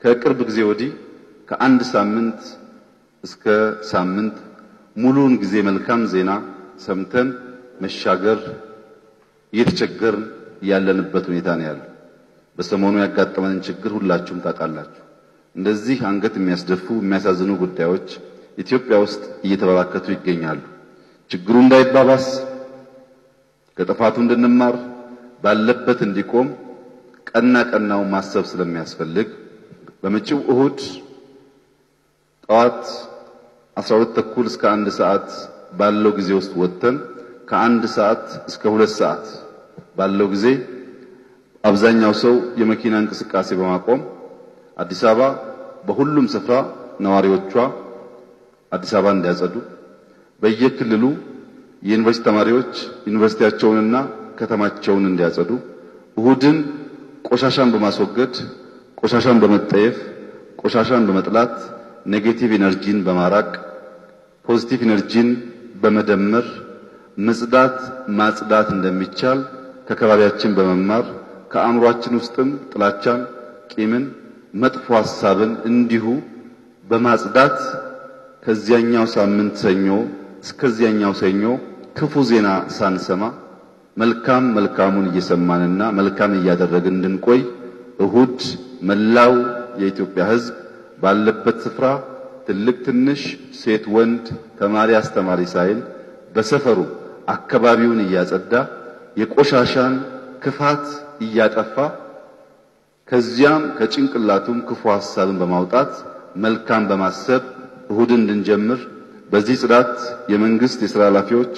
ከቅርብ ጊዜ ወዲህ ከአንድ ሳምንት እስከ ሳምንት ሙሉውን ጊዜ መልካም ዜና ሰምተን መሻገር እየተቸገርን ያለንበት ሁኔታ ነው ያለው። በሰሞኑ ያጋጠመንን ችግር ሁላችሁም ታውቃላችሁ። እንደዚህ አንገት የሚያስደፉ የሚያሳዝኑ ጉዳዮች ኢትዮጵያ ውስጥ እየተበራከቱ ይገኛሉ። ችግሩ እንዳይባባስ ከጥፋቱ እንድንማር ባለበት እንዲቆም ቀና ቀናው ማሰብ ስለሚያስፈልግ በመጪው እሁድ ጠዋት 12 ተኩል እስከ አንድ ሰዓት ባለው ጊዜ ውስጥ ወጥተን ከአንድ ሰዓት እስከ ሁለት ሰዓት ባለው ጊዜ አብዛኛው ሰው የመኪና እንቅስቃሴ በማቆም አዲስ አበባ በሁሉም ስፍራ ነዋሪዎቿ አዲስ አበባ እንዲያጸዱ፣ በየክልሉ የዩኒቨርሲቲ ተማሪዎች ዩኒቨርሲቲያቸውንና ከተማቸውን እንዲያጸዱ፣ እሁድን ቆሻሻን በማስወገድ ቆሻሻን በመጠየፍ ቆሻሻን በመጥላት ኔጌቲቭ ኢነርጂን በማራቅ ፖዚቲቭ ኢነርጂን በመደመር መጽዳት ማጽዳት እንደሚቻል ከከባቢያችን በመማር ከአእምሯችን ውስጥም ጥላቻን፣ ቂምን፣ መጥፎ ሐሳብን እንዲሁ በማጽዳት ከዚያኛው ሳምንት ሰኞ እስከዚያኛው ሰኞ ክፉ ዜና ሳንሰማ መልካም መልካሙን እየሰማንና መልካም እያደረግን እንድንቆይ እሁድ መላው የኢትዮጵያ ሕዝብ ባለበት ስፍራ ትልቅ ትንሽ፣ ሴት ወንድ፣ ተማሪ አስተማሪ ሳይል በሰፈሩ አካባቢውን እያጸዳ የቆሻሻን ክፋት እያጠፋ ከዚያም ከጭንቅላቱም ክፉ ሐሳብን በማውጣት መልካም በማሰብ እሁድን እንድንጀምር በዚህ ጽዳት የመንግስት የሥራ ኃላፊዎች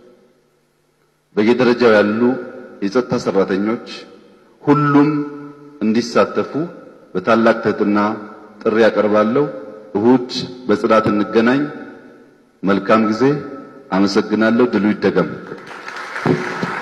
በየደረጃው ያሉ የጸጥታ ሰራተኞች ሁሉም እንዲሳተፉ በታላቅ ትሕትና ጥሪ ያቀርባለሁ። እሁድ በጽዳት እንገናኝ። መልካም ጊዜ። አመሰግናለሁ። ድሉ ይደገም።